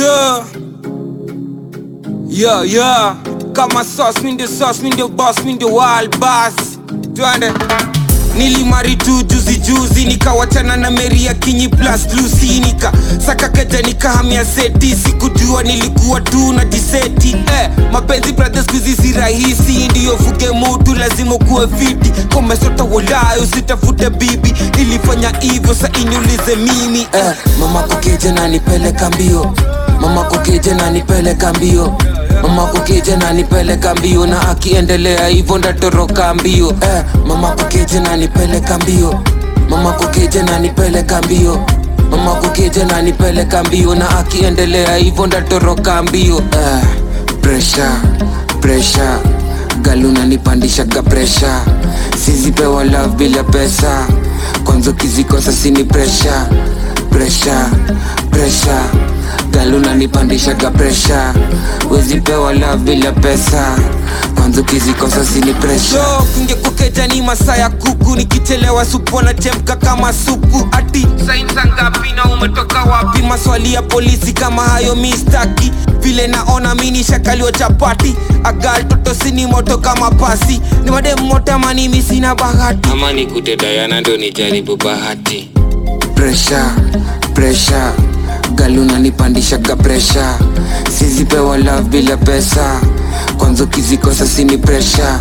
Yeah. Yeah, yeah. Kama sauce, mi ndio sauce, mi ndio boss, mi ndio wild boss. Twende. Nilimari tu juzi juzi nikawachana na Mary ya Kinyi plus Lucy nika saka keja nikahamia seti sikujua nilikuwa tu na jiseti eh, mapenzi brothers kuzi si rahisi ndiyo fuge mutu lazima kuwe fiti komesota walayo usitafute bibi nilifanya hivyo sa iniulize mimi eh, mama kukeje na nipeleka mbio mama kukeje na nipeleka mbio mama kukeje na nipeleka mbio na akiendelea hivyo ndatoroka mbio eh, mama kukeje na nipeleka mbio mama kukeje na nipeleka mbio mama kukeje na nipeleka mbio na akiendelea hivyo ndatoroka mbio eh, presha presha galuna nipandishaga presha sizipewa love bila pesa kwanza ukizikosa sini presha presha presha galuna nipandishaga presha wezipewa love bila pesa kwanza ukizikosa sini presha so kungekukeja ni masaa ya kuku nikichelewa supu anachemka kama supu ati sainsa ngapi na umetoka wapi maswali ya polisi kama hayo mistaki vile naona mini shakaliwa chapati agal toto sini moto kama pasi ni madem moto mani misina bahati ama nikute dayana ndo nijaribu bahati presha presha galuna nipandishaga presha sizipewa love bila pesa kwanza ukizikosa sini presha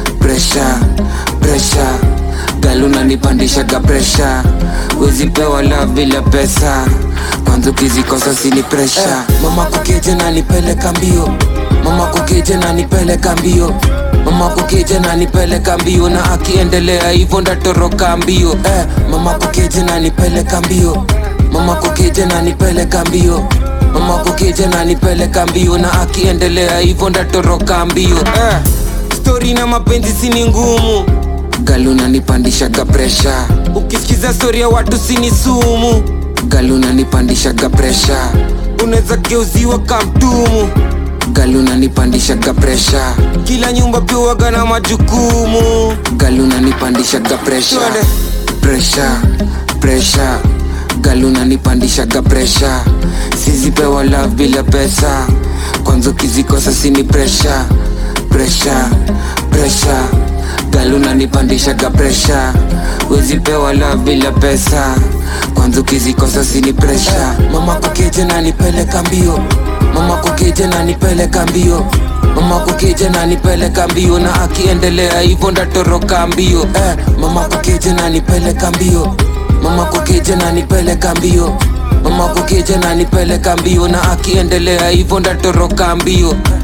presha presha galuna nipandishaga presha wezipewa love bila pesa kwanza ukizikosa sini presha eh, mama kukeje na nipeleka mbio mama kukeje na nipeleka mbio mama kukeje na nipeleka mbio na akiendelea hivyo ndatoroka mbio eh, mama kukeje na nipeleka mbio mama kukeje na nipeleka mbio mama kukeje na nipeleka mbio na akiendelea hivyo ndatoroka mbio eh, stori na mapenzi sini ngumu galuna nipandishaga presha ukisikiza stori ya watu sini sumu galuna nipandishaga presha unaweza geuziwa kamtumu galuna nipandishaga presha kila nyumba pia waga na majukumu galuna nipandishaga presha Twende. presha presha galuna nipandishaga presha sizipewa love bila pesa kwanza ukizikosa sini presha presha presha galuna nipandishaga presha wezipewa love bila pesa kwanza ukizikosa sini presha mama kukeje na nipeleka mbio mama kukeje na nipeleka mbio mama kukeje na nipeleka mbio na akiendelea hivyo ndatoroka mbio eh, mama kukeje na nipeleka mbio mama kukeje na nipeleka mbio mama kukeje na nipeleka mbio na akiendelea hivyo ndatoroka mbio